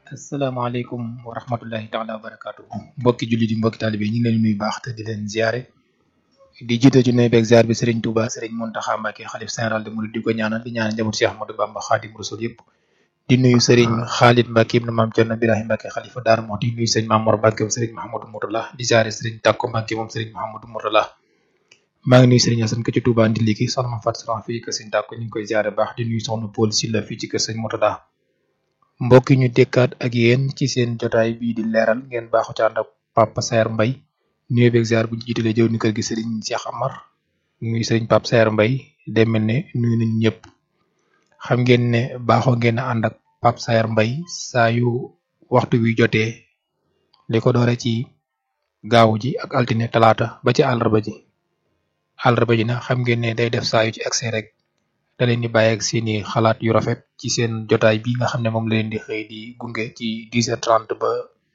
asalaamaaleykum wa rahmatullahi taala wa barakaatu mbokki jullit yi mbokki taalibe yi ñu ngi leen nuyu baax te di leen ziare di jiite ci nuyu beeg ziar bi Serigne Touba Serigne Mountakha Mbacké xalif général de Mouride di ko ñaanal di ñaanal njaboot Cheikh Ahmadou Bamba Khadim Rasoul yëpp di nuyu Serigne Khalid Mbacké ibn Mame Thierno Birahim Mbacké xalifa Darou Mouhty di nuyu Serigne Mamour Mbacké moom Serigne Mahamadou Mourtala di ziare Serigne Takko Mbacké moom Serigne Mahamadou Mourtala maa ngi nuyu Serigne Assane ka ci Touba Ndiliki soxna ma Fatou Salam fii kër Serigne Takko ñu ngi koy ziare baax di nuyu soxna Paul Sylla fii ci kër Serigne Mourtala mbokk yi ñu dekkaat ak yéen ci seen jotaay bii di leeral ngeen baaxu ci ànd ak Papa Saer Mbaye nuyu beeg ziar bu ñu jiitalee jëw ni kër gi Serigne Cheikh Amar nuyu Serigne Papa Saer Mbaye day mel ne nuyu nañ ñëpp xam ngeen ne baaxoo ngeen a ànd ak Papa Saer Mbaye saa yu waxtu wi jotee li ko doore ci gaaw ji ak altine talaata ba ci àllarba ji àllarba ji nag xam ngeen ne day def saa yu ci accès rek da leen di bàyyi ak seeni xalaat yu rafet ci seen jotaay bi nga xam ne moom la leen di xëy di gunge ci 10h30 ba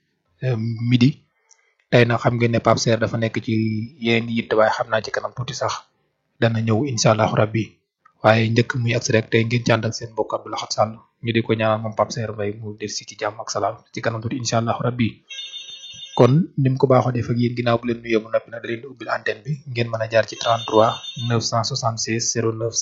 midi tey nag xam ngeen ne Pape Saer dafa nekk ci yeneen yitte waaye xam naa ci kanam tuuti sax dana ñëw incha allahu rabbi waaye njëkk muy agsi rek tey ngeen ci ànd ak seen mbokk Abdou Lahad Sall ñu di ko ñaanal moom Pape Saer Mbaye mu del si ci jàmm ak salaam ci kanam tuuti incha allahu rabbi kon ni mu ko baaxoo def ak yéen ginnaaw bu leen nuyoo bu noppi nag da leen di ubbil antenne bi ngeen mën a jaar ci 33 976 09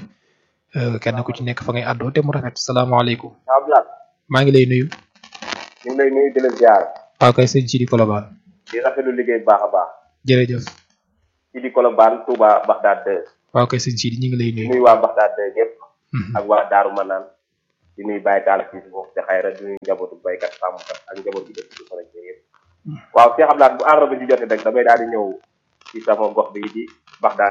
09 kenn ku ci nekk fa ngay àddoo te mu rafet salaamaaleykum. Abdoulaye. maa ngi lay nuyu. ñu ngi lay nuyu di la ziar. waaw kay sëñ Sidi Kolobaan. di rafetlu liggéey bu baax a baax. jërëjëf. Sidi Kolobaan Touba Bagdad 2. waaw kay sëñ Sidi ñu ngi lay di nuyu. nuyu waa Bagdad 2 yëpp. ak waa Daaru Manaan. di nuyu Baye Talla fii si foofu te xayra di nuyu njabootu baykat sàmmkat ak njaboot bi dëkk ci frontière yëpp. waaw Cheikh Abdoulaye bu àndoon ba ju jotee rek damay daal di ñëw ci sama gox bi di Bagdad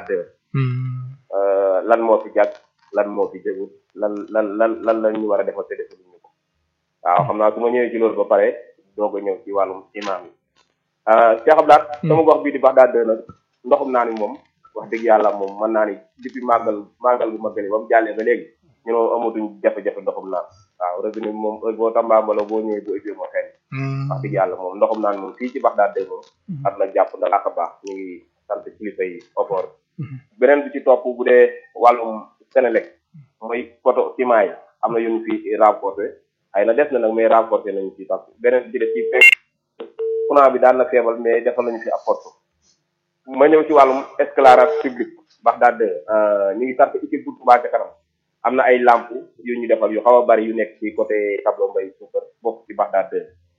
2. lan moo fi jàpp. lan moo fi jëgu lan lan lan lan la ñu war a defal te defaluñ ñu ko waaw xam naa su ma ñëwee ci loolu ba pare doog a ñëw ci wàllum imaam yi Cheikh Abdoulaye sama gox bii di Bagdad nag ndoxum naa ni moom wax dëgg yàlla moom mën naa ni depuis màggal màggal bu màggali ba mu jàllee ba léegi ñu ne amatuñ jafe-jafe ndoxum naan waaw robinet bi moom heure boo tambaambaloo boo ñëwee bu ëppee moo xel wax dëgg yàlla moom ndoxum naan moom fii ci Bagdad moom am na jàpp na ak a baax ñu ngi sant kilifa yi ofoor beneen bi ci topp bu dee wàllum Sénélec mooy poto ciment yi am na yu ñu fi renforcé ay na def na nag mais renforcé nañu ci parce que beneen bi def ci fekk courant bi daan na feebal mais defal nañu fi apport ma ñëw ci wàllum éclairage public Bagdad ñu ngi sant équipe bu Touba ca kanam am na ay lampe yu ñu defal yu xaw a bari yu nekk ci côté tableau mbay suukar bokk ci Bagdad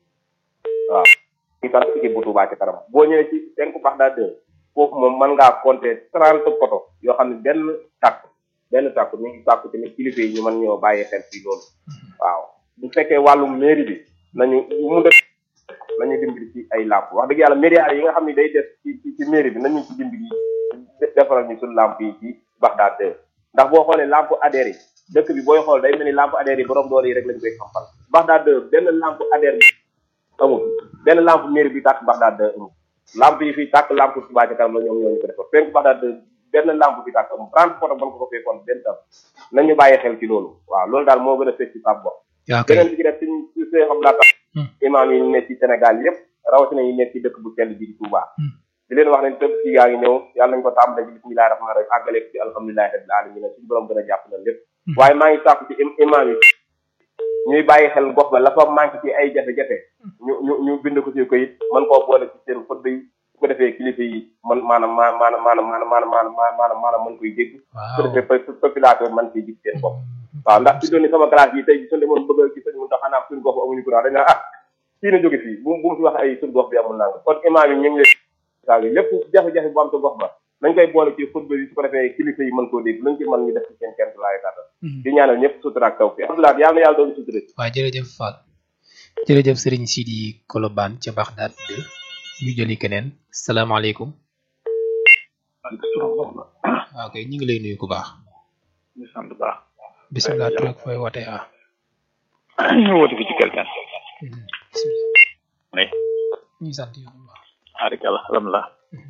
waaw ñu ngi sant équipe bu Touba ca kanam boo ñëwee ci cinq Bagdad foofu moom mën ngaa compter trente poto yoo xam ne benn tàkk benn tàkk ñu ngi tàkk tamit kilifa yi ñu mën ñoo bàyyi xel ci loolu waaw bu fekkee wàllum mairie bi nañu mu def nañu dimbali ci ay làmp wax dëgg yàlla mairie yi nga xam ne day def ci ci ci mairie bi nañu ci dimbali defaral ñu suñu làmp yi ci Bagdad ndax boo xoolee làmp adhère yi dëkk bi booy xool day mel ni làmp adhère yi borom doole yi rek lañ koy xampal Bagdad benn làmp adhère bi amul benn làmp mairie bi tàkk Bagdad amul làmp yi fii tàkk làmp Touba ca kanam la ñoom ñoo ñu ko defar fekk Bagdad benn lampe bi tàkk am trente photo ban ko ko fekkoon benn tam nañu bàyyi xel ci loolu waaw loolu daal moo gën a fekk ci Pape Bo yaa kay beneen bi ci def suñ su see xam laata imaam yi nekk ci Sénégal yëpp rawatina yi nekk ci dëkk bu sell bi di Touba di leen wax ne tëb ci yaa ngi ñëw yàlla nañ ko tàmbale ci bismillahi rahmaani rahim àggale ci alhamdulilahi rabbil alamin suñu borom gën a jàpp na lépp waaye maa ngi sàkku ci imaam yi ñuy bàyyi xel gox ba la fa manqué ci ay jafe-jafe ñu ñu ñu bind ko ci koyit mën koo boole ci seen fëdd yi su ko defee kilifa yi man maanaam maa maanaam maanaam maanaam maanaam maanaam maanaam mën koy dégg su ko defee population man ciy gis seen bopp waaw ndax fi doon ni sama classe yi tey suñu demoon bëgg a gis mun tax xanaa suñu gox amuñu courant dañ naan ah fii na jóge fii bu bu mu fi wax ay suñu gox bi amul nanga kon imaam yi ñu ngi leen saa lépp jafe-jafe bu am sa gox ba nañ koy boole ci xutba yi su ko defee kilifa yi mën koo dégg luñ ci mën ñu def ci seen kenn laay tàttal di ñaanal ñëpp sutura ak taw fi Abdoulaye yàlla na yàlla doon sutura waaw jërëjëf Fall jërëjëf Serigne Sidi Kolobaan ca Bagdad de ñu jëli keneen salaamaaleykum waaw kay ñu ngi lay nuyu ku baax ñu sant baax bisimilah tur ak fooy wootee ah ñu woote fi ci quelqu'un bisimilah ne ñu sant yow bu baax arikala alhamdulilah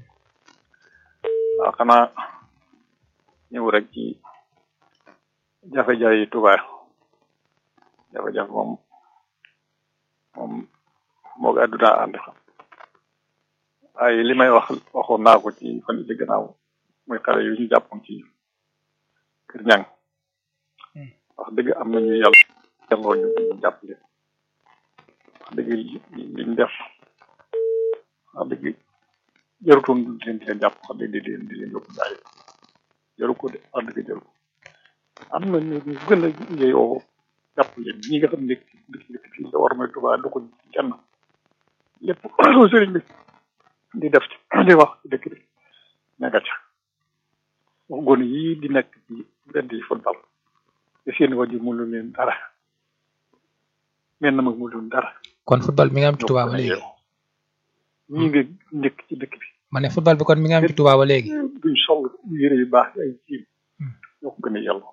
waaw xanaa ñëw rek ci jafe-jafe yi Touba jafe-jafe moom moom moo ga adduna ànd xam waaye li may wax waxoon naa ko ci fan yi ci gannaaw muy xale yu ñu jàppoon ci kër ñang wax dëgg am nañu yàlla jàngoo ñu ñu jàppale dëgg liñ def wax dëgg jarutoon di leen di leen jàpp wax dëgg di leen di leen yóbbu daal jaru ko de wax dëgg jaru ko am na ñu gën a yeyoo jàpp leen ñi nga xam ne dëkk dëkk fii sa war mooy Tuubaa du ko kenn lépp sëriñ bi di def ci di wax ci dëkk bi nekka ca wax gone yii di nekk ci mbedd yi football te seen wajur mu lu leen dara mel na mag mu lu dara kon football mi nga am ci Touba ba léegi ñi nga njëkk ci dëkk bi ma ne football bi kon mi nga am ci Touba ba léegi duñ sol yére yu baax ay ciim ñoo ko gën a yàlla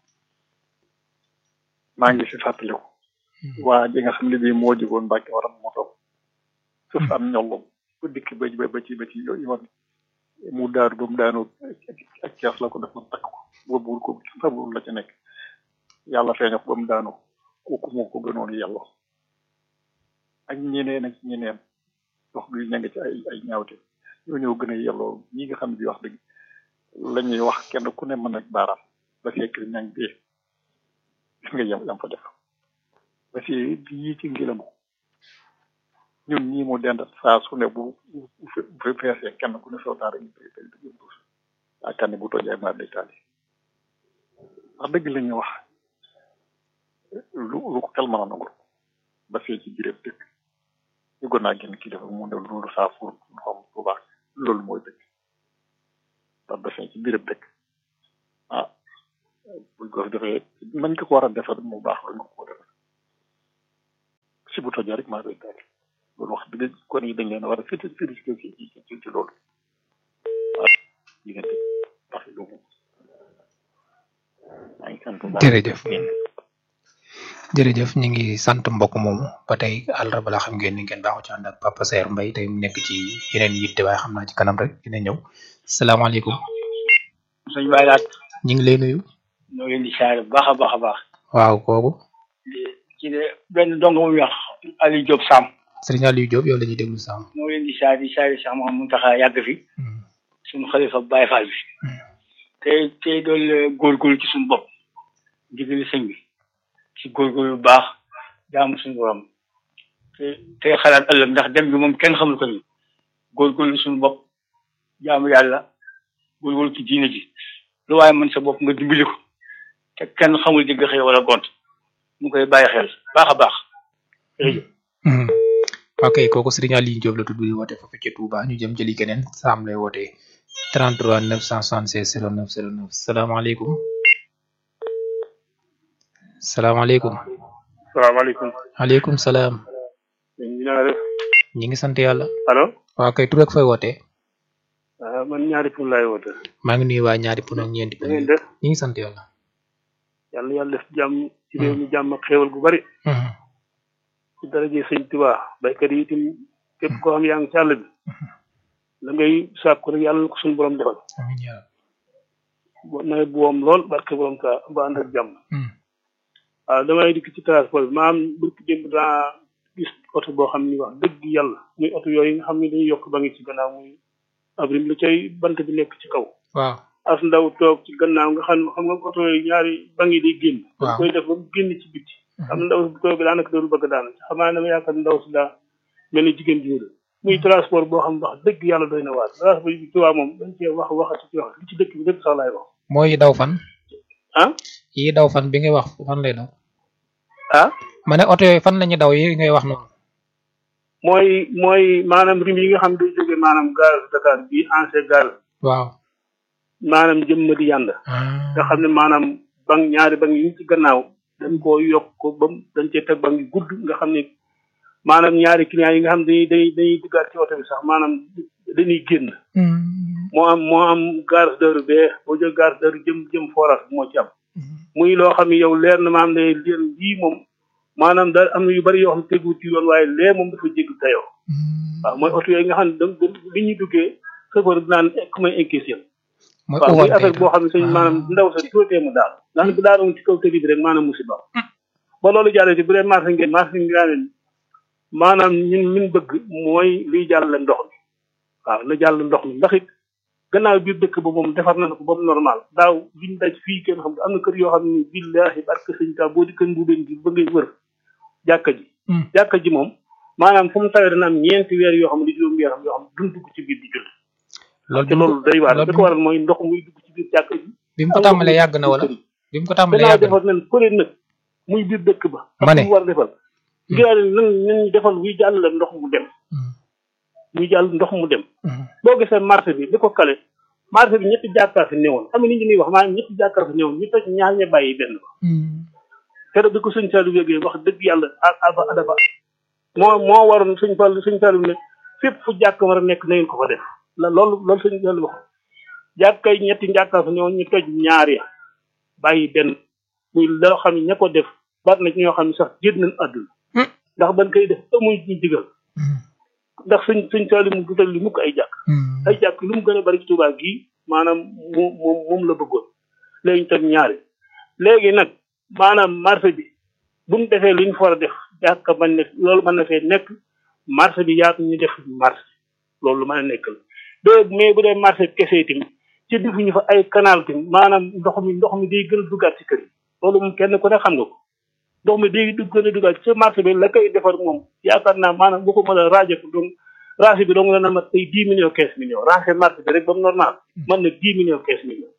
maa ngi si fàttaliku waa ji nga xam ne bii moo jógoon Mbàkke waram moto suuf am ñollom ba dikk ba ba ci ba ci yoon mu daaru ba mu daanoo ak kees la ko def na takk ko boobu ko sabul la ci nekk yàlla feeña ko ba mu daanoo kooku moo ko gënoon yàlla ak ñeneen ak ñeneen wax bi ña nga ci ay ay ñaawte ñoo ñëw gën a yelloo ñi nga xam ne bi wax dëgg la ñuy wax kenn ku ne mën ak baaraam ba fekk ñang bi gis nga yam yam fa def ba fi yii ci ngilamu ñun ñii mu dend saa su ne bu bu feesee kenn ku ne soo daara ñu koy koy dëgg duus yaakaar ne bu tojee maar day taali wax dëgg la ñuy wax lu lu ko xel mën a nangul ba fee ci biir dëkk ñu gën naa génn kilifa mu ne loolu saa pour xam bu baax loolu mooy dëkk ndax ba fee ci biir dëkk ah buñ ko defee nañ ko ko war a defar mu baax la nga ko defar si bu tojee rek maa day taali loolu wax dëgg kon yi dañ leen war a félicité félicité ci ci ci loolu waaw diggante parce que loolu maa ngi sant bu baax jërëjëf jërëjëf ñu ngi sant mbokk moomu ba tey àllarba la xam ngeen ni ngeen baaxu ci ànd ak Papa Saer Mbaye tey mu nekk ci yeneen yitte waaye xam naa ci kanam rek dina ñëw salaamaaleykum sëñ Baye Laat ñu ngi lay nuyu ñoo leen di saare bu baax a baax a baax waaw kooku ci de benn dong mu wax Aliou Diop Sam Serigne Aliou Diop yow la ñuy déglu sàmm ñoo leen di saare di saare sax moom mu taxa yàgg fi suñu xalifa Baye Fall bi tey tey dool góorgóorlu ci suñu bopp ndigali sëñ bi ci góorgóorlu bu baax jaamu suñu borom te tey xalaat ëllëg ndax dem bi moom kenn xamul ko ni góorgóorlu suñu bopp jaamu yàlla góorgóorlu ci diine ji lu waaye mën sa bopp nga dimbali ko te kenn xamul digg xëy wala gont mu koy bàyyi xel baax a baax jërëjëf ok kooku Serigne Aliou Diop la tudd di woote foofu ci Touba ñu jëm jëli keneen saam lay wootee 33 976 09 09 salaamaaleykum salaamaaleykum salaamaaleykum. aleykum salaam ñu naa def ñi ngi sant yàlla allo. waaw kay tur ak fooy wootee ah man ñaari pour laay woote. maa ngi nuyu waa ñaari pun ak ñeenti da pun ngeen def ñi ngi sant yàlla yàlla yàlla def jàmm ci réew mi jàmm ak xéewal gu bari. Mhm. ci daraje sëñ Tuubaa baykat yi itam képp koo xam yaa ngi ci àll bi. la ngay sàkku rek yàlla na ko suñu borom defal. amiin yaa bo nawet bu woom lool barke borom ta ba ànd ak jàmm. Mhm. waaw damay dikk ci transport bi maam bëgg démb daa gis oto boo xam ni wax dëgg yàlla muy oto yooyu nga xam ne dañuy yokk ba ngi ci gannaaw muy abrim la cay bant bi nekk ci kaw. waaw as ndaw toog ci gannaaw nga xam xam nga oto yooyu ñaari bangi day génn. dañ Waaw. koy def ba mu génn ci biti. am ndaw si toog bi daanaka doon bëgg daana ci xamaa dama yaakaar ndaw si daa mel ni jigéen ji la muy transport boo xam wax dëgg yàlla doy na waar transport bi tubaab moom dañ cee wax waxati ci wax li ci dëkk bi dëkk sax laay wax mooy daw fan ah yi daw fan bi ngay wax fan lay daw ah ma ne oto yooyu fan lañu daw yi ngay wax noonu mooy mooy maanaam rim yi nga xam day jóge maanaam gaz Dakar bii ancien gaz waaw maanaam jëm ma di yànd nga xam ne maanaam bang ñaari bang yi ci gannaaw dañ koo yokk ko ba mu dañ cee teg bang yu gudd nga xam ne maanaam ñaari clients yi nga xam dañuy dañuy dañuy duggaat ci oto bi sax maanaam dañuy génn moo am moo am gare d'heure bee boo jël gare d'heure jëm jëm forage moo ci am muy loo xam ne yow leer na maam ne leen lii moom maanaam da am na yu bari yoo xam ne tegu ci yoon waaye lee moom dafa jégg dayoo waaw mooy oto yooyu nga xam ne da li ñuy duggee chauffeur bi naan ku may inquiété mooy waaw muy overtake affaire boo xam ne sëñ maanaam ndaw sa tuutee mu daal ndax bu daanoon ci kaw tëli bi rek maanaam musiba ba loolu jàllee ci bu dee marché ngeen marché ngeen maanaam ñun ñun bëgg mooy liy jàll ndox mi waaw la jàll ndox mi ndax it gannaaw biir dëkk ba moom defar na ko ba mu normal daaw liñ daj fii kenn xam am na kër yoo xam ne billahi barke sëñ ta boo di kër mbuubeen gi ba ngay wër jàkka ji Hmm. jàkka ji moom maanaam fu mu tawee dana am ñeenti weer yoo xam ne juróom weer yoo xam ne duñ dugg ci biir di julli loolu te loolu day waar da ko waral mooy ndox muy dugg ci biir jàkk ji bi mu ko tàmbalee yàgg na wala bi mu ko tàmbalee danaa yàgg na defar nen përe nag muy biir dëkk ba Ma ne. mu war a defal ngir nan nan ñu defal wuy jàll la ndox mu dem Hmm. muy jàll ndox mu dem Hmm. boo gisee marché bi li ko kale marché bi ñetti jàkkaar fi newoon xam nga nit ñi ñuy wax maanaam ñetti jàkkaar fi newoon ñu toj ñaar ña bàyyi benn ba Hmm. keroog bi ko sëñ Saliou yëgee wax dëgg yàlla a aba adaba moo moo waroon sëñ Fall sëñ Saliou ne fépp fu jàkk war a nekk na ngeen ko fa def la loolu loolu sëñ Saliou wax jàkkay ñetti jàkkaar fi newoon ñu toj ñaar ya bàyyi benn muy loo xam ne ña ko def bari na ci ñoo xam ne sax génn nañ àdduna Hmm. ndax ban koy def amuñ ñu digal Hmm. ndax sëñ sëñ Saliou mu dutal li mukk ay jàkk Hmm. ay jàkk lu mu gën a bari ci Touba gii maanaam moom moom moom la bëggoon léegi ñu toj ñaari léegi nag maanaam marché bi bu ñu defee lu ñu fa war a def jàkka man ne loolu mën na fee nekk marché bi yaatu ñu def marché loolu lu mën a nekk la de mais bu dee marché bi kese itam ci defuñu fa ay canal tim maanaam ndox mi ndox mi day gën a duggaat ci kër yi loolu moom kenn ku ne xam nga ko ndox mi day dugg gën a duggaat ci marché bi la koy defar moom yaakaar naa maanaam bu ko mën a rajo ko donc rajo bi dong dana mat ay dix millions quinze millions rajo marché bi rek ba mu normal mën na dix millions quinze millions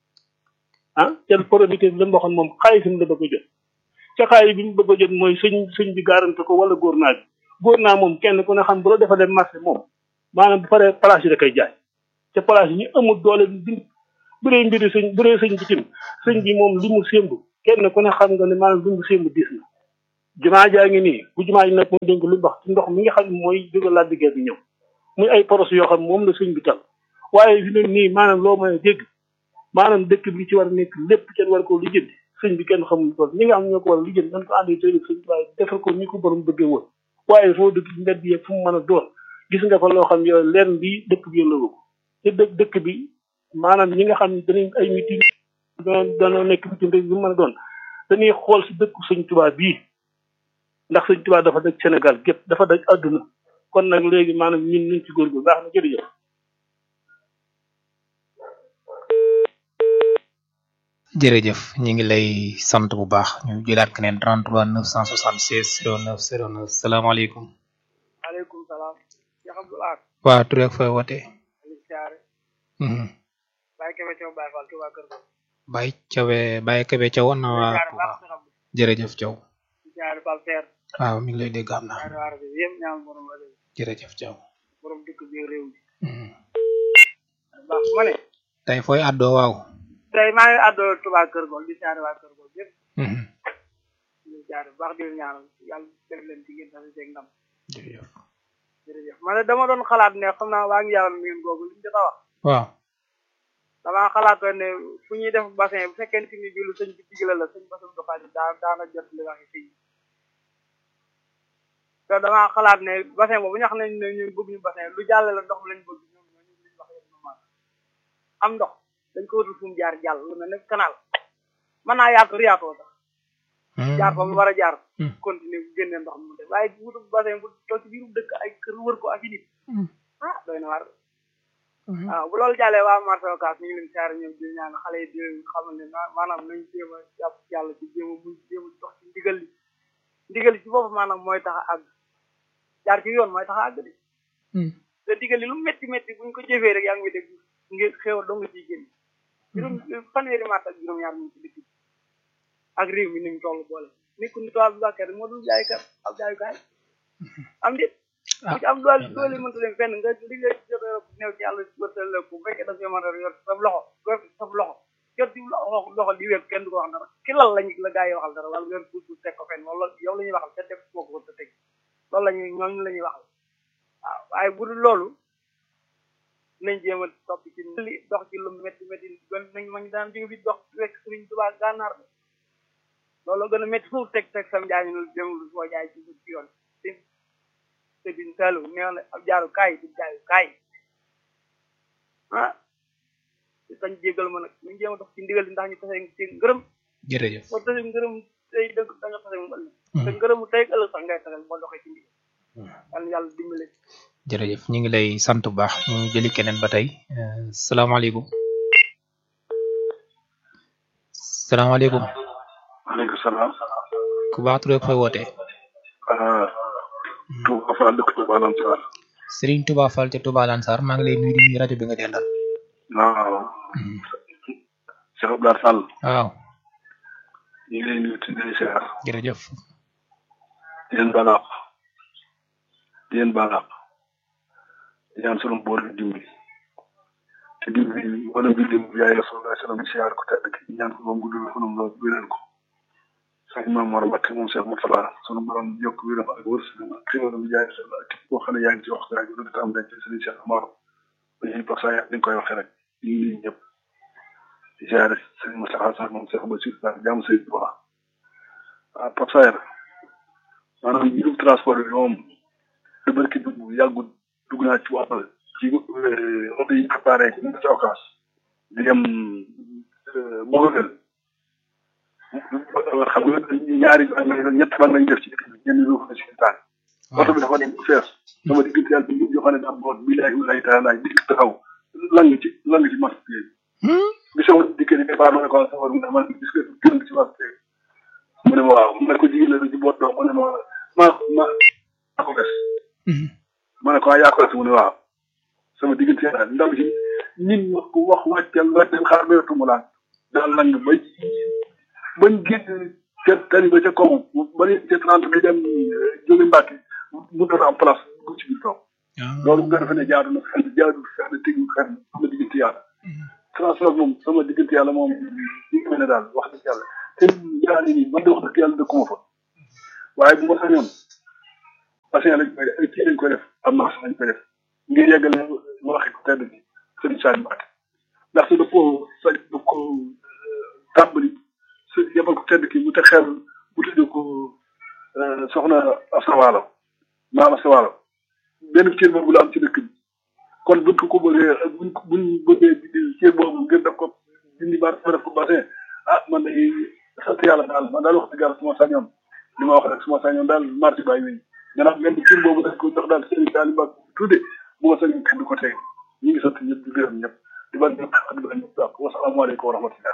ah te producteur bi la mu waxoon moom xaalisam la bëgg a jot ca xaalis bi mu bëgg a jot mooy sëñ sëñ bi garanti ko wala góor naa bi góor naa moom kenn ku ne xam bu la defalee marché moom maanaam bu paree place yi da koy jaay te place yi ñu amul doole bi bu dee mbiri sëñ bu dee sëñ bi tim sëñ bi moom li mu sémb kenn ku ne xam nga ne maanaam li mu sémb diis na jumaa jaa ngi nii bu jumaa ji nag moom dénk lu mbax ci ndox mi nga xam ne mooy jóge laa diggee bi ñëw muy ay poros yoo xam moom la sëñ bi tal waaye fi ne nii maanaam loo mën a dégg maanaam dëkk bi ci war a nekk lépp kenn war koo lijjanti sëñ bi kenn xamul ko ñi nga xam ñoo ko war a lijjanti dañ ko àndee tey sëñ bi waaye defal ko ni ko borom bëggee woon waaye foo dëkk ci mbedd yeeg fu mu mën a doon gis nga fa loo xam yow leen bi dëkk bi yëngu ko te dëkk dëkk bi maanaam ñi nga xam ne danañ ay meeting danoo nekk meeting rek bu mën a doon dañuy xool si dëkku sëñ Tuubaa bii ndax sëñ Tuubaa dafa daj Sénégal gépp dafa daj àdduna kon nag léegi maanaam ñun ñu ci góor gu baax na jërëjëf jërëjëf ñu ngi lay sant bu baax ñu jëlaat keneen 33 976 09 09 salaamaaleykum aleykum salaam Cheikh Abdoulaye waa tur ak fooy wootee Aliou Thiaré Mhm. Baye Kébé Thiaw Baye Fall Touba Kër Gol Baye Cawe Baye Kebe Thiaw na waa Thiaré Touba baax Cheikh Abdou jërëjëf Thiaw Thiaré Fall Fer waaw mi ngi lay dégg am na ñaari waar bi yëpp ñaan borom rajo bi jërëjëf Thiaw borom dëkk bi réew mi Mhm. baax ma ne tey fooy àddoo waaw tey maa ngi àddoo Touba Kër Gol di Thiaré waa Kër Gol yëpp Mhm. di Thiaré baax di leen ñaanal yàlla def leen ci ngeen tasi ceeg ndam jërëjëf jërëjëf ma ne dama doon xalaat ne xam naa waa ngi yàlla mi ngeen googu li ñu jot a wax waaw damaa xalaatoon ne fu ñuy def bassin bu fekkente ni bi lu sëñ bi digle la sëñ basam du xaalis daa daana jot li waxi fii te damaa xalaat ne bassin boobu ñu xam ne ne ñun bëgg ñu bassin lu jàll la ndox mi lañ bëgg ñoom ñoo ñu liñ wax yëpp normal am ndox dañ ko wutul fu mu jaar jàll lu mel ne canal mën naa yaatu riyaatoo sax jaar fa mu war a jaar Hmm. continuer bu génnee ndox mi mu def waaye wutul bassin bu toog ci biiru dëkk ay kër wër ko ak i nit ah doy na war waaw bu loolu jàllee waa marché Ocass ñu ngi leen saar ñoom di ñaan xale yi di leen xamal ne ma- maanaam nañ jéem a jàpp ci yàlla ci jéem a muñ jéem a dox ci ndigal li ndigal li ci boppam maanaam mooy tax a àgg jaar ci yoon mooy tax a àgg de te ndigal li lu métti métti buñ ko jëfee rek yaa ngi dégg ngir xéewal dong ciy génn juróom fanweeri maat ak juróom-ñaar mu ngi ci dëkk bi ak réew mi ni mu toll boole nekkul ni tubaab bi bàkkee rek moo dul jaaykat ab jaayukaay am déet ku ci am doole doole mënta dem fenn nga li nga jot a néew ci yàlla wërtal la ko bu fekkee da nga mën a yor sa loxo yor sa loxo jot ci loxo loxo di wér kenn du ko wax dara ki lal lañu la gaa yi waxal dara wala yor puus puus teg ko fenn wala yow la ñuy waxal te teg koo ko te teg loolu la ñuy ñooñu la ñuy waxal waaw waaye bu dul loolu nañ jéem a topp ci li dox ci lu métti métti gën nañ ma ñu daan jóge fi dox rek Sëriñ Tuubaa gànnaar la loolu gën a métti foofu teg teg sam jaay ñu dem lu foo jaay ci ci yoon te te biñ salu nee na ab jaaru kaay di jaayu kaay ah dañ jégal ma nag ñu jéem a dox ci ndigal li ndax ñu tase ci ngërëm jërëjëf boo tase ngërëm tey dëgg da nga tase mu ëllëg te ngërëmu tey ak ëllëg sax ngay tase boo doxee ci ndigal yàlla na yàlla dimbale jërëjëf ñu ngi lay sant bu baax ñu jëli keneen ba tey Euh, salaamaaleykum salaamaaleykum maaleykum salaam. ku baax tur ak fooy wootee Touba Fall dëkk Touba Lansar Serigne Touba Fall ca Touba Lansar maa ngi lay nuyu di nuyu rajo bi nga dendal waaw Cheikh Abdoulaye Sall waaw ñu ngi lay nuyu te di siyaar jërëjëf di leen balaaq di leen balaaq di ñaan sunu boor bi dimbali te dimbali wala bi lim yaay Rasulullah sallam siyaar ko tedd ki ñaan ko moom guddul fanam lool wéral ko sax maam Mor Mbacke moom Cheikh Moutala sunu borom yokk wéram ak wërsëgam ak xéwalam yaay Rasulullah ak koo xam ne yaa ngi ci waxtaan bi lu tam dañ ci sëriñ Cheikh Amar dañuy parce que dañ koy waxee rek ñu ngi ñëpp di siyaare sëriñ Moustapha Sarr moom Cheikh Bassirou Sarr jàmm sëriñ Tuubaa waaw Pape Sayer maanaam mbirum transport bi moom lu barki dugg yàggut dugg naa ci wàll ci oto yi préparé ci ci occas di dem Mogadel xam nga ñaari ñett fan lañu def ci dëkk bi ñenn ñoo ko ci tànk oto bi dafa dem fees sama diggante yàlla bi yoo xam ne daa boot bi laay lay taala dikk taxaw lang ci lang ci marché bi bi sama dikkee ni départ ma ne ko safar mu ne man gis nga gën ci marché bi mu ne ma waaw mu ne ko jigéen la ci boot doom mu ne ma ma ma maa ko des ma ne ko yaa ko des mu ne waaw sama diggante yàlla ndaw si nit wax ko wax wàccal wàccal xaar ba yottu mu laan daal lang ba bañ génn ca tali ba ca kaw ba ne ca trente bi dem jóge Mbàkke mu doon am place bu ci biir toog loolu nga defe ne jaadu na fenn jaadu fenn tegu fenn sama diggante yàlla transport moom sama diggante yàlla moom li nga ne daal wax dëgg yàlla te yaa ni nii man de wax dëgg yàlla dëkkuma fa waaye bu ma sañoon patient lañ koy def ay kii lañ koy def am na lañ koy def ngir yeggale waxi ko tedd bi sëriñ Saliou Mbacke ndax su daf koo sa daf ko tàmbali su yebal ko tedd ki mu te xel mu tudd ko soxna Asawaalo maam Asawaalo benn cër boobu la am ci dëkk bi kon buñ ko ko bëggee buñ buñ bëggee cër boobu ngir def ko dindi ba def ko bassin ah man de sant yàlla daal man daal wax dëgg yàlla suma sañoon li ma wax rek suma sañoon daal marché bàyyi wéy gannaaw benn cër boobu dañ ko jox daal sëriñ Saliou Mbacke tudde bu ma sañoon kenn du ko tey ñu ngi sant ñëpp di gërëm ñëpp di ban ñëpp ak di ban ñëpp daal wasalaamaaleykum wa rahmatullah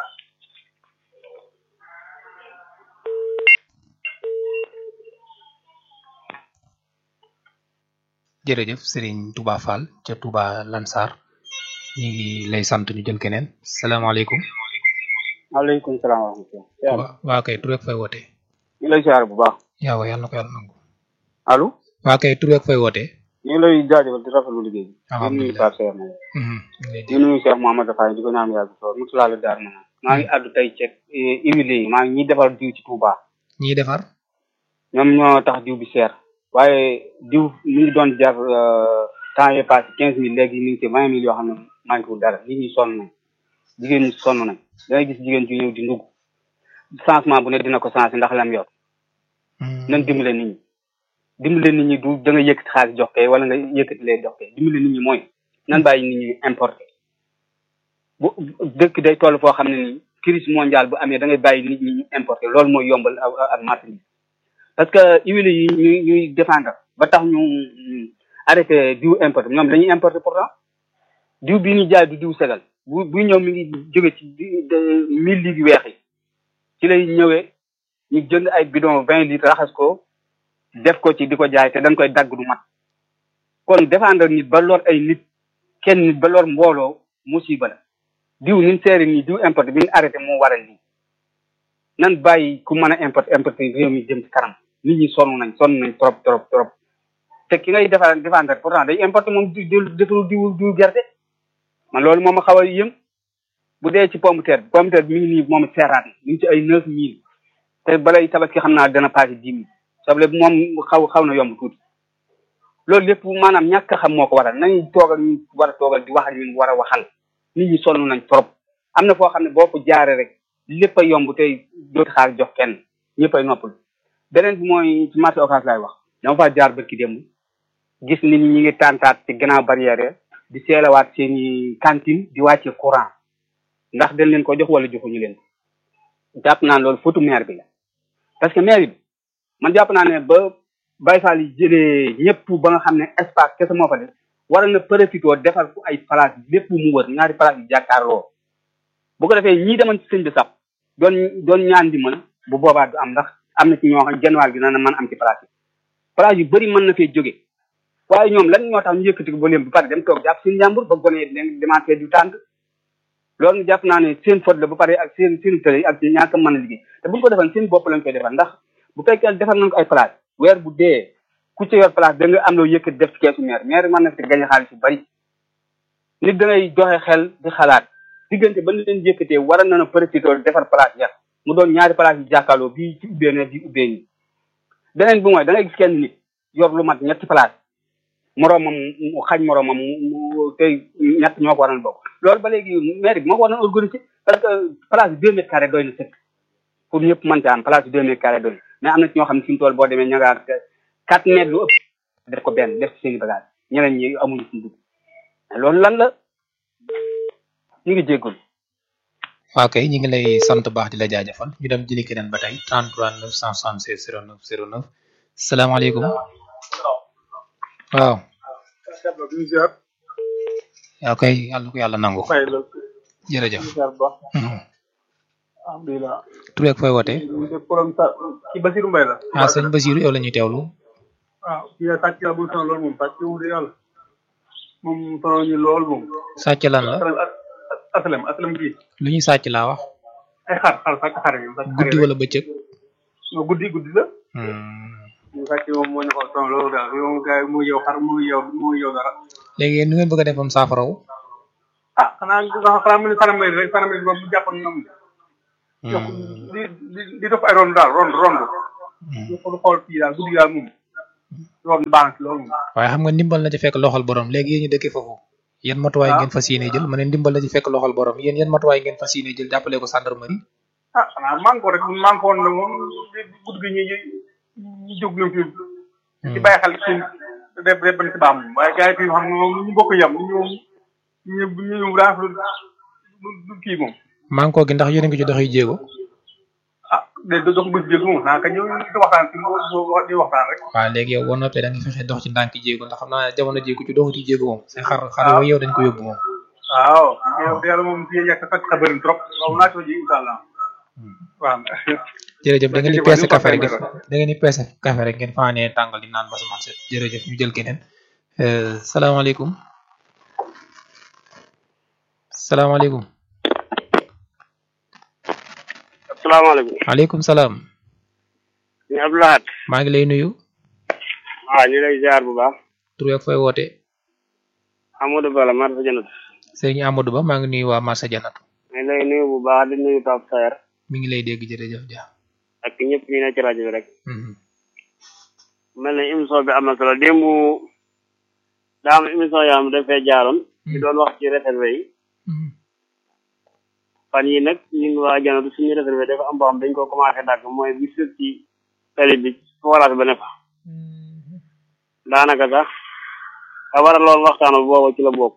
jërëjëf Serigne Touba Fall ca Touba Lansar ñu ngi lay sant ñu jël keneen salaamaaleykum. maaleykum salaam wa rahmatulah. waa waa kay tur ak fay wootee. ñu ngi lay siyaare bu baax. yaa wa yàlla na ko yàlla nangu. allo. waa kay tur ak fay wootee. ñu ngi lay jaajëfal di rafetlu liggéey bi. alhamdulilah di nuyu Pape Seyer moom. di di nuyu Cheikh Mouhamadou Faye di ko ñaan yàgg soor mutu laal daar ma maa ngi àddu tey ceeb huile yi maa ngi ñiy defar diw ci Touba. ñiy defar. ñoom ñoo tax diw bi seer. waaye diw mi ngi doon jar temps yii passé quinze mille léegi mi ngi ci vingt mille yoo xam ne manqué wu dara nit ñi sonn nañ jigéen ñi sonn nañ da ngay gis jigéen ju ñëw di ndugg changement bu ne dina ko changé ndax lam yor. nañ dimbale nit ñi. dimbale nit ñi du da nga yëkkati xaalis jox kay wala nga yëkkati lee jox kay dimbale nit ñi mooy nan bàyyi nit ñi importé bu dëkk day toll foo xam ne nii crise mondiale bu amee da ngay bàyyi nit ñi ñu importé loolu mooy yombal ak marchandise parce que huile yi ñuy ñuy défendre ba tax ñu arrêté diw importé ñoom dañuy importé pourtant diw bi ñuy jaay du diw segal bu bu ñëw mi ngi jóge ci mille litres weex yi ci lay ñëwee ñu jënd ay bidon vingt litres raxas ko def ko ci di ko jaay te dañ koy dagg du mat kon défendre nit ba lor ay nit kenn nit ba lor mbooloo musiba la diw ni mu seeri nii diw importé bi ñu arrêté moo waral lii nan bàyyi ku mën a importé importé réew mi jëm ci kanam nit ñi sonn nañ sonn nañ trop trop trop te ki ngay defar défendre pourtant day importé moom di defaru diw diw gerte man loolu moom a xaw a yëm bu dee ci pomme de terre bi pomme de terre bi mi ngi nii moom seeraat na mi ngi ci ay neuf mille te balay tabaski xam naa dana passé dix mille soble bi moom xaw xaw na yomb tuuti loolu lépp maanaam ñàkk a xam moo ko waral nañu toogal ñu war a toogal di wax ak ñu war a waxal nit ñi sonn nañ trop am na foo xam ne boo ko jaaree rek lépp a yomb tey dootu xaar jox kenn ñëpp ay noppal beneen bi mooy ci marché occas laay wax dama faa jaar barki démb gis nit ñi ñi ngi tàntaat ci gannaaw barrière di seelawaat seeni cantine di wàcce courant ndax dañ leen ko jox wala joxuñu leen ko jàpp naa loolu fotu maire bi la parce que maire bi man jàpp naa ne ba Baye Fall yi jëlee ñëpp ba nga xam ne espace kese moo fa def war na profité defal ko ay place lépp mu wër ñaari place yi jàkkaarloo bu ko defee ñii demoon ci sëñ bi sax doon doon ñaan di mën bu boobaa du am ndax am na ci ñoo xam genn wàll gi na man am ci place yi place yu bëri mën na fee jóge waaye ñoom lan ñoo tax ñu yëkkati ko ba léem bu pare dem toog jàpp seen njàmbur ba gone yi demaatee du tànk loolu jàpp naa ne seen faute la ba pare ak seen seen tële ak seen ñàkk a mën a liggéey te buñ ko defal seen bopp lañ koy defal ndax bu fekkee defal nañ ko ay place weer bu dee ku ci yor place da nga am loo yëkkati def ci keesu maire maire mën na fi gañ xaalis yu bari nit da ngay joxe xel di xalaat diggante ba leen yëkkatee war na na profité defar place ya mu doon ñaari place yu jàkkaarloo bii ci ubbee ne di ubbee nii beneen bi mooy da ngay gis kenn nit yor lu mat ñetti place moroomam mu xañ moroomam mu tey ñett ñoo ko waroon bokk loolu ba léegi maire bi moo ko war a organiser parce que place bi deux mètres carrés doy na sëkk pour ñëpp mën ci am place bi deux mètres carrés doy mais am na ci ñoo xam ne fi mu toll boo demee ña ngaa quatre mètres lu ëpp def ko benn def ci seen i bagage ñeneen ñi amuñu fu dugg loolu lan la ñu ngi jéggul waaw kay ñu ngi lay sant baax di la jaajëfal ñu dem jëli keneen ba tey 33 976 09 09 salaamaaleykum waaw waaw kay yàlla ko yàlla nangu jërëjëf alhamdulilah tur ak fooy wootee problème sa ki Basiru Mbay la ah sëñ Basiru yow la ñuy teewlu waaw kii la sàcc la bu sonal loolu moom sàcc wu de yàlla moom sonal ñu lool moom sàcc lan la asalem asalem kii lu ñuy sàcc laa wax ay xar xar sàcc xar yi sàcc guddi wala bëccëg no guddi guddi la ñu sàcc moom moo ñu xool sonal loolu daal yow moom gars yi mu yow xar mu yow mu yow dara léegi yéen nu ngeen bëgg a defam saafaraw ah xanaa xanaa mu ne saramay rek saramay ba mu jàppoon nam di di di def ay rond daal rond rond ñu xool xool fii daal guddi daal moom rond baax na loolu moom waaye xam nga ndimbal na ci fekk loxol borom léegi yéen ñu dëkkee foofu yan matuwaay ngeen fas yéene jël ma ne ndimbal na ci fekk loxol borom yéen yan matuwaay ngeen fas yéene jël jàppale ko gendarmerie ah xanaa man ko rek man ko woon ne moom guddi gi ñu ñu jóg nañ fi ci bàyyi xel ci def def ban ci baax moom waaye gars yi fii xam nga moom ñu bokk yem ñu ñu ñu ñu daa du kii moom manko gi ndax yéen a ngi ci doxi jéego ah de dox bés jéego moom naa ka ñëw di waxtaan ci di waxtaan rek waaw léegi yow boo noppee da nga fexe dox ci ndànk jéego ndax xam naa jamono jéego ci doxu ci jéego moom say xar xar yooyu yow dañ ko yóbbu moom waaw yow yàlla moom fii yàgg sax sa bëri trop loolu naa ci ji incha allah waaw jërëjëf da ngeen di peese café rek def da ngeen di peese café rek ngeen faanee tàngal di naan ba sama set jërëjëf ñu jël keneen salaamaaleykum salaamaaleykum asalaamaaleykum maaleykum salaam ñu Abdoulahat maa ngi lay nuyu waaw ñu lay ziar bu baax tur ak fooy woote Amadou Bala Marsa Janat sëriñ Amadou Ba maa ngi nuyu waa Marsa Janat ñu lay nuyu bu baax di nuyu Pape Saer mi ngi lay dégg jërëjëf ja ak ñëpp ñu ne ci rajo bi rek mel na émission bi am na solo démb daa am émission yoo xam dafay jaaroon ñu doon wax ci réservé yi fan yi nag ñun waa Janatu suñu réservé dafa am boo xam dañ ko commencé dàgg mooy bi sës ci tali bi forage ba ne fa daanaka sax a war a loolu waxtaan boobu ci la bokk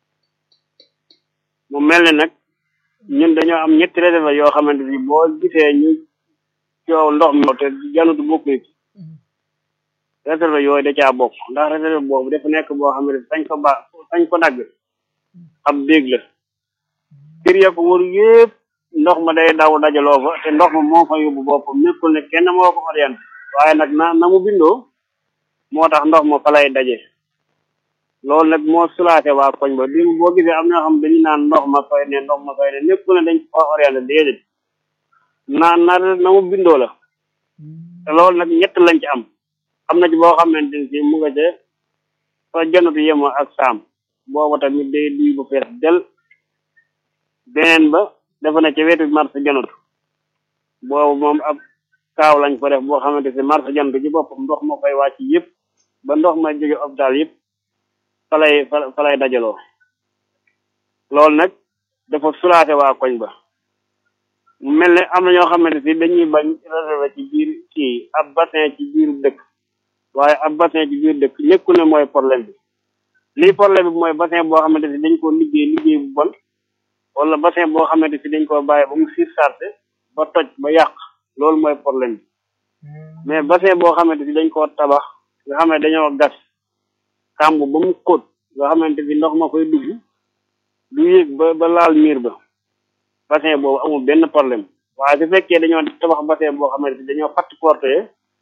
mu mel ne nag ñun dañoo am ñetti réservé yoo xamante ni boo gisee ñu coow ndox mi te Janatu bokk ci réservé yooyu da caa bokk ndax réservé boobu dafa nekk boo xam ne sañ ko ba sañ ko dagg ab déeg la kër ya ko wër yëpp ndox ma day daw dajaloo fa te ndox ma moo fa yóbbu boppam nekkul ne kenn moo ko orienté waaye nag na na mu bindoo moo tax ndox ma fa lay daje loolu nag moo sulaate waa koñ ba bi boo gisee am na xam dañu naan ndox ma fay ne ndox ma fay ne nekkul ne dañ ko orienté déedéet na na na mu bindoo la te loolu nag ñett lañ ci am am na ci boo xamante ni si mu nga ca fa janatu yema ak saam booba tamit day duy bu fees del beneen ba dafa ne ca wetu marché janatu boobu moom ab kaaw lañ fa def boo xamante si marché janatu ci boppam ndox moo koy wàcc yëpp ba ndox ma jóge hôpital yëpp fa lay fa lay dajaloo loolu nag dafa sulaate waa koñ ba mu mel ne am na ñoo xamante si dañuy bañ réservé ci biir kii ab bassin ci biir dëkk waaye ab bassin ci biir dëkk nekkul ne mooy problème bi lii problème bi mooy bassin boo xamante si dañ koo liggéey liggéey bu bon wala bassin boo xamante si dañ koo bàyyi ba mu surchargé ba toj ba yàq loolu mooy problème bi mais bassin boo xamante si dañ koo tabax nga xam ne dañoo gas kàmb ba mu xóot nga xamante si ndox ma koy dugg du yéeg ba ba laal miir ba bassin boobu amul benn problème waaye su fekkee dañoo tabax bassin boo xamante si dañoo fatt porté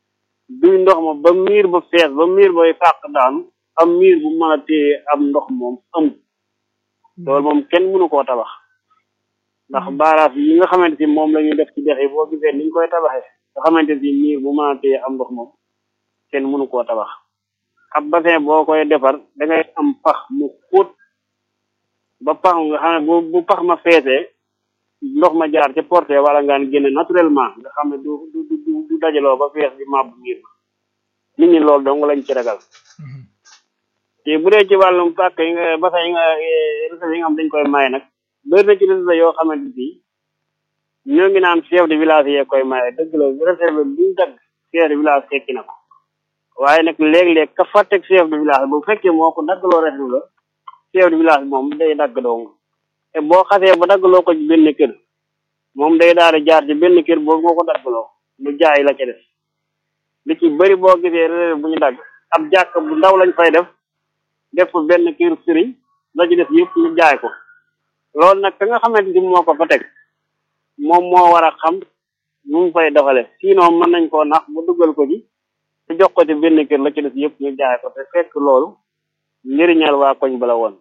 duy ndox ma ba miir ba fees ba miir bay fàq daanu am miir bu mën a téye am ndox moom amul loolu moom kenn mënu koo tabax ndax baaraas yi nga xamante si moom la ñuy def ci dex yi boo gisee niñ koy tabaxee nga xamante si miir bu mën a téye am ndox moom kenn mënu koo tabax ab bassin boo koy defar da ngay am pax mu xóot ba pax nga xam ne bu bu pax ma feesee ndox ma jaar ca porte wala ngaan génne naturellement nga xam ne du du du du dajaloo ba fees di màbb miir nit ñi loolu dong lañ ci ragal te bu dee ci wàllum pàkk yi nga bassin yi nga recette yi nga xam dañ koy maye nag bëri na ci recette yoo xamante si ñoo ngi naan chef de village yee koy maye dëgg la recette bi buñ dagg chef de village fekki na ko waaye nag léeg-léeg ka fa teg chef de village bu fekkee moo ko daggaloo recette la chef de village moom day dagg dong te boo xasee ba daggaloo ko ci benn kër moom day daal di jaar ci benn kër boobu moo ko daggaloo mu jaay la ca def li ci bëri boo gisee recette bu ñu dagg ab jàkk bu ndaw lañ fay def def ko benn kër sëriñ la ci def yëpp ñu jaay ko loolu nag ka nga xamante ni moo ko fa teg moom moo war a xam nu mu fay doxale sinon mën nañ koo nax bu duggal ko ci te jox ko ci benn kër la ci def yëpp ñu jaay ko te fekk loolu njëriñal waa koñ bala woon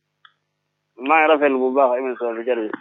maa ngi rafetlu bu baax émission bi jërëjëf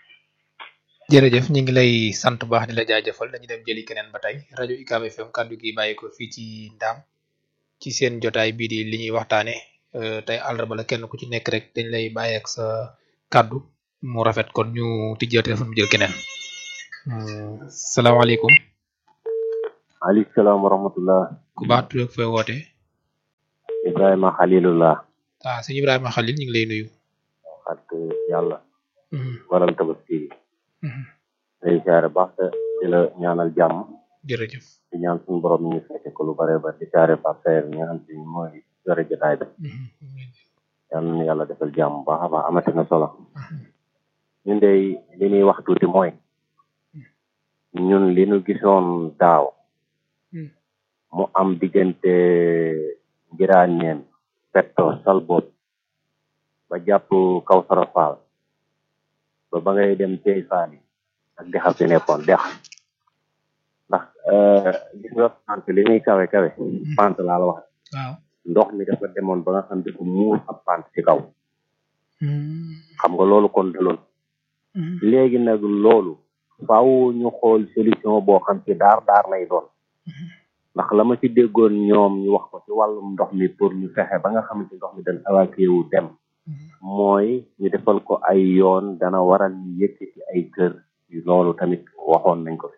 jërëjëf ñu ngi lay sant bu baax di la jaajëfal dañu dem jëli keneen ba tey rajo UCAB FM kàddu gi bàyyi ko fii ci ndaam ci seen jotaay bii di li ñuy waxtaane tey àllarba la kenn ku ci nekk rek dañ lay bàyyi ak sa kàddu mu rafet kon ñu tijjee téléphone mu jël keneen salaamaaleykum aleykum salaam wa rahmatullah ku baax tudd ak fooy woote ibrahima xalilullah ah sëñ ibrahima xalil ñu ngi lay nuyu xat yàlla waral tabaski gi day siyaare baax te di la ñaanal jàmm jërëjëf di ñaan suñu borom ñu fekke ko lu bare ba di siyaare Pape Saer ñi nga xam te ni mooy yore jotaay bi yàlla na yàlla defal jàmm baax a baax amati na solo ñun de li ñuy wax tuuti mooy ñun li ñu gisoon daaw mu am diggante ngiraaneen petto salbot ba jàpp kaw sarafaal ba ba ngay dem tey faani ak dexam fi nekkoon dex ndax gis nga pant li muy kawe kawe pant laa la wax waaw ndox mi dafa demoon ba nga xam dafa muur ab pant ci kaw xam nga loolu kon daloon léegi nag loolu faaw ñu xool solution boo xam ci daar daar lay doon ndax la ma ci déggoon ñoom ñu wax ko ci wàllum ndox mi pour ñu fexe ba nga xamante ndox mi dañ évacué wu dem mooy ñu defal ko ay yoon dana waral ñu yëkkati ay kër loolu tamit waxoon nañ ko fi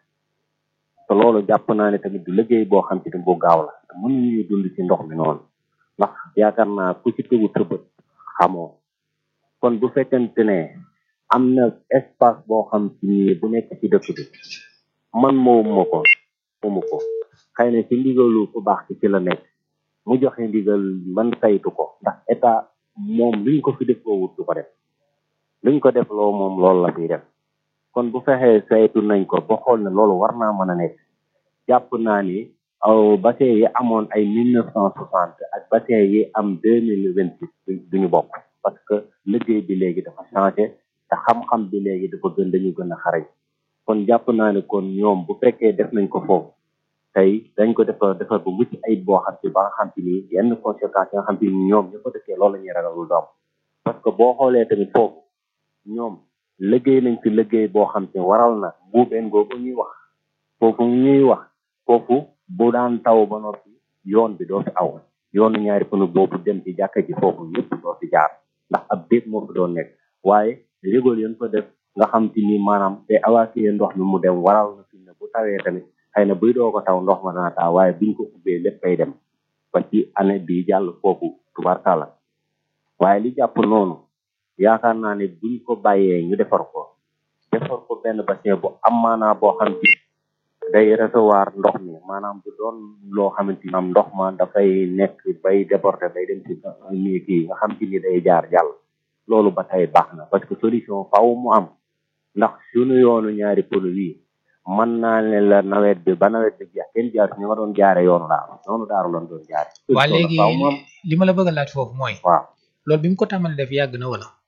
te loolu jàpp naa ne tamit du liggéey boo xam ci bu gaaw la te mënuñuy dund ci ndox mi noonu ndax yaakaar naa ku ci tegu tëbët xamoo kon bu fekkente ne am na espace boo xam ci nii bu nekk ci dëkk bi man moomuma ko moomu ko xëy na ci ndigalu ku baax ci ci la nekk mu joxe ndigal man saytu ko ndax état moom luñ ko fi def loo wut du ko def luñ ko def loo moom loolu la fiy def kon bu fexee saytu nañ ko ba xool ne loolu war naa mën a nekk jàpp naa ni aw bassin yi amoon ay mille neuf cent soixante ak bassin yi am deux mille vingt six duñu bokk parce que liggéey bi léegi dafa changé te xam-xam bi léegi dafa gën dañu gën a xarañ kon jàpp naa ne kon ñoom bu fekkee def nañ ko foofu tey dañ ko defar defar bu mucc ayib boo xam ci ba nga xam ci ni yenn conséquences yi nga xam ci ni ñoom ñu ko dëkkee loolu la ñuy ragalul doom parce que boo xoolee tamit foofu ñoom liggéey nañ fi liggéey boo xam ci waral na buubeen googu ñuy wax foofu ñuy wax foofu bu daan taw ba noppi yoon bi doo fi aw yoonu ñaari pënu boobu dem ci jàkka ji foofu yëpp doo fi jaar ndax ab déet moo fi doon nekk waaye rigol yéen ko def nga xam ci ni maanaam te évacuer ndox mi mu dem waral na fi ne bu tawee tamit xëy na buy doo ko taw ndox ma dana taa waaye biñ ko ubbee lépp fay dem ba ci année bi jàll foofu tubarkàlla waaye li jàpp noonu yaakaar naa ne buñ ko bàyyee ñu defar ko defar ko benn bassin bu am maanaa boo xam ci day recevoir ndox mi maanaam bu doon loo xamante ni am ndox ma dafay nekk bay déborder bay dem ci nii kii nga xam ci ni day jaar jàll loolu ba tey baax na parce que solution faaw mu am ndax suñu yoonu ñaari pôle yi mën naa ne la nawet bi ba nawet bi jeex kenn jaar ñu nga doon jaare yoonu daaru yoonu daaru lan doon jaare waa léegi li ma la bëgg a laaj foofu mooy waaw loolu bi mu ko tàmbalee def yàgg na wala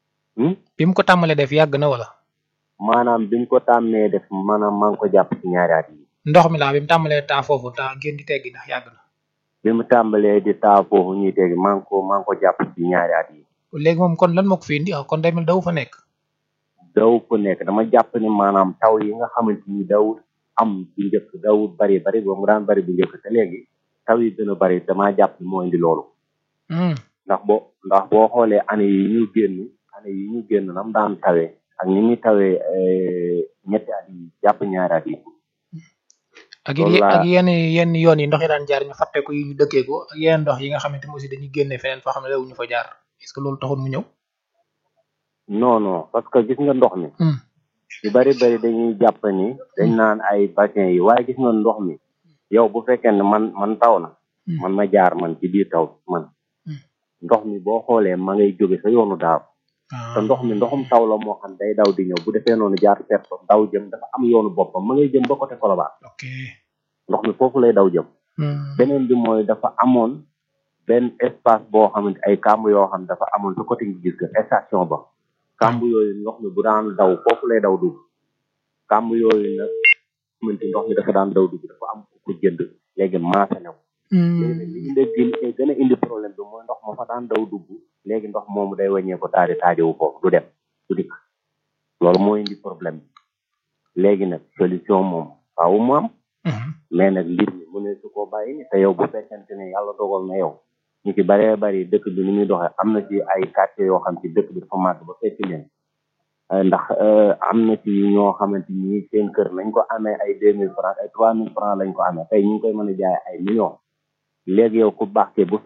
bi mu ko tàmbalee def yàgg na wala maanaam biñ ko tàmmee def maanaam maa ngi ko jàpp ci ñaari at yi ndox mi laa bi mu tàmbalee taa foofu taa ngeen di teggi ndax yàgg na bi mu tàmbalee di taa foofu ñuy tegi maa ngi ko maa ngi ko jàpp ci ñaari at yi léegi moom kon lan moo ko fi indi ah kon day mel daw fa nekk daw fa nekk dama jàpp ni maanaam taw yi nga xamante ni dawut am bu njëkk dawut bari bari boobu mu daan bari bu njëkk te léegi taw yi gën a bari damaa jàpp ni moo indi loolu ndax boo ndax boo xoolee année yi ñu génn année yi ñu génn nam daan tawee ak ni muy tawee ñetti at yi jàpp ñaari at yi ak ak yenn yenn yoon yi ndox yi daan jaar ñu fàtte ko yi ñu dëkkee ko ak yenn ndox yi nga xamante ne aussi dañuy génne feneen foo xam ne dawuñu fa jaar est-ce que loolu taxul mu ñëw non non parce que gis nga ndox mi yu bari bari dañuy jàpp ni dañ naan ay bassin yi waaye gis nga ndox mi yow bu fekkee ne man man taw na man ma jaar man ci biir taw man ndox mi boo xoolee ma ngay jóge sa yoonu daaw te ndox mi ndoxum taw la moo xam day daw di ñëw bu defee noonu jaar perto daw jëm dafa am yoonu boppam ma ngay jëm ba côté Colobane ndox mi foofu lay daw jëm beneen bi mooy dafa amoon benn espace boo xamante ay kàmb yoo xam dafa amoon sa côté ngi gis nga station ba kàmb yooyu ndox mi bu daan daw foofu lay daw dugg kàmb yooyu nag xamante ndox mi dafa daan daw dugg dafa am ko jënd léegi maase na ko léegi nag li indi gën a indi problème bi mooy ndox ma fa daan daw dugg léegi ndox moomu day wàññee ko taadi taajowu foofu du dem du dikk loolu moo indi problème bi léegi nag solution moom faaw mu am mais nag mbir mi mu ne su ko bàyyi ni te yow bu fekkente ne yàlla dogal na yow ñu ci baree bari dëkk bi ni muy doxee am na ci ay quartier yoo xam ci dëkk bi dafa màgg ba fekk leen ndax am na ci ñoo xamante ni seen kër nañ ko amee ay deux mille francs ay trois mille francs lañ ko amee tey ñu ngi koy mën a jaay ay millions léegi yow ku baax ke bu